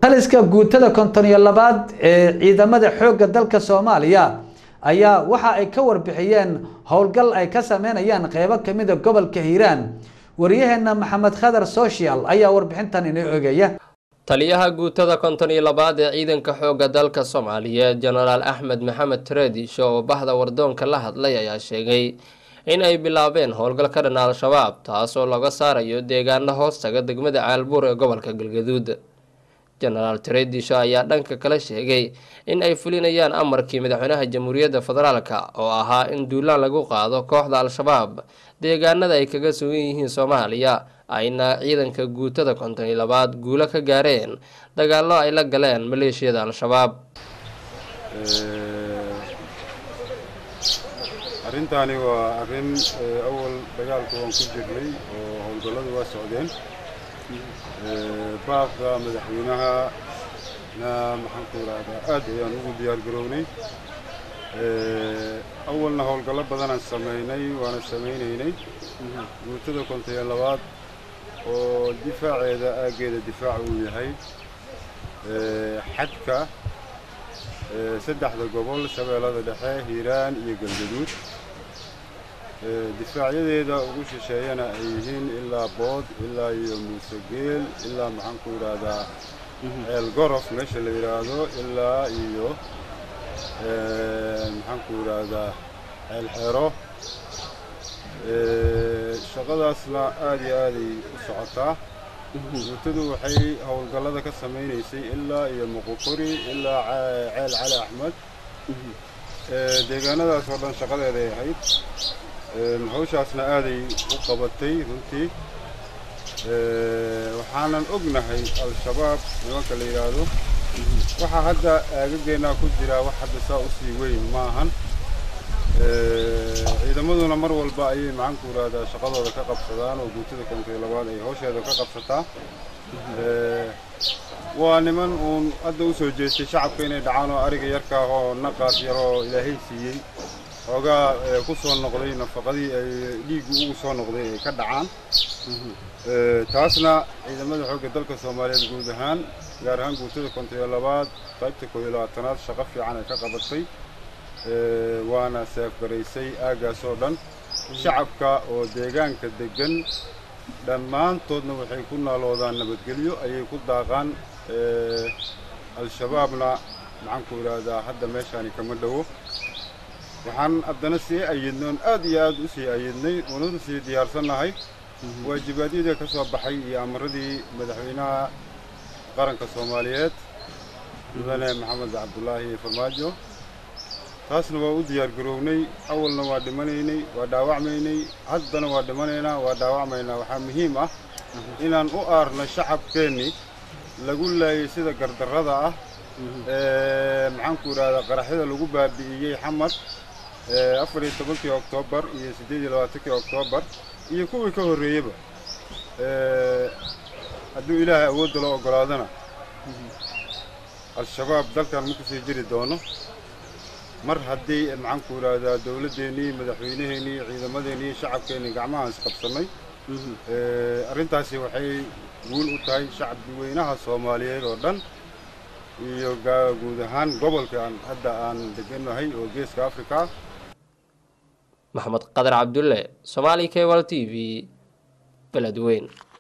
taliska guutada konton iyo labaad ee ciidamada xoogga dalka soomaaliya ayaa waxa ay ka warbixiyeen howlgal ay ka sameynayaan qeybo kamida gobolka hiiraan waryaheena maxamed khadar social ayaa warbixintan inoo eegaya taliyaha guutada konton iyo labaad ee ciidanka xoogga dalka soomaaliyeed jenaraal axmed maxamed tareedisho oo bahda wardoonka la hadlay ayaa sheegay in ay bilaabeen howlgal ka dhan al-shabaab taasoo laga saarayo deegaano hoostaga degmada caalbuur ee gobolka galgaduud jenaraal tareedisho ayaa dhanka kale sheegay in ay fulinayaan amarkii madaxweynaha jamhuuriyadda federaalka oo ahaa in duulaan lagu qaado kooxda al-shabaab deegaanada ay kaga sugan yihiin soomaaliya ayna ciidanka guutada konton iyo labaad guulo ka gaareen dagaallo ay la galeen maleeshiyada al-shabaab arrintaani waa arrin awal dagaalku waan ku jirnay oo howlgalladu waa socdeen baabka madaxweynaha na maxaan ku idhaahdaa aad ayaan ugu diyaar garownay awalna howlgallo badanaan samaynay waana samaynaynay guutada konton iyo labaad oo difaaceeda aaggeeda difaac uu yahay xadka saddexda gobol shabeellada dhexe hiiraan iyo galgaduud difaacyadeeda ugu shisheeyana ay yihiin ilaa bood ilaa iyo muusegeel ilaa maxaan ku yidhaahdaa ceel gorof meesha la yidhaahdo ilaa iyo maxaan ku yidhaahdaa ceel xero shaqadaasna aad iyo aaday u socotaa guutadu waxay howlgallada ka samaynaysay ilaa iyo muqukuri ilaa ceel cali axmed deegaanadaas oo dhan shaqadeeday ahayd hawshaasna aaday u qabatay runtii waxaanan ognahay al-shabaab nimanka la yidhaahdo waxaa hadda aagageennaa ku jiraa wax hadda saa usii weyn ma ahan ciidamaduna mar walba ayay maxaanku yidhaahdaa shaqadooda ka qabsadaan oo guutada konton iyo labaad ay hawsheeda ka qabsataa waa niman uun hadda u soo jeestay shacabka inay dhacaan oo ariga yarka ah oo naqaas yaroo ilaahay siiyey xoogaa ku soo noqday nafaqadii ay dhiiggu ugu soo noqday ay ka dhacaan taasna ciidamada xoogga dalka soomaaliyeed guud ahaan gaar ahaan guutada konton iyo labaad qaybta koob iyo labaatanaad shaqo fiican ay ka qabatay waana seefgaraysay aaggaas oo dhan shacabka oo deegaanka deggan dhammaantoodna waxay ku naaloodaan nabadgelyo ayay ku daaqaan al-shabaabna maxaanku idhaahdaa hadda meeshaani kama dhowo waxaan haddana sii ayidnoon aad iyo aad u sii ayidnay ununa sii diyaarsannahay waajibaadyadii ka soo baxay iyo amaradii madaxweynaha qaranka soomaaliyeed mudane maxamed cabdulaahi farmaajo taasna waa u diyaar garownay awalna waa dhimanaynay waa dhaawacmaynay haddana waa dhimanaynaa waa dhaawacmaynaa waxaa muhiim ah inaan u aarno shacabkeennii lagu laayay sida gardarrada ah maxaanku idhahdaa qaraxyada lagu baabi'iyey xamar afar iyo tobankii oktoobar iyo siddeed iyo labaatankii oktoobar iyo kuwii ka horreeyeyba hadduu ilaahay awoodda loo oggolaadana al-shabaab dalkan ma kusii jiri doono mar haddii maxaanku idhaahdaa dowladdeennii madaxweynaheennii ciidamadeennii shacabkeennii gacmahaan isqabsannay arrintaasi waxay guul u tahay shacbi weynaha soomaaliyeed oo dhan iyo guud ahaan gobolka aan hadda aan degannahay oo geeska africa maxamed qadar cabdulle somaali cable t v beledweyn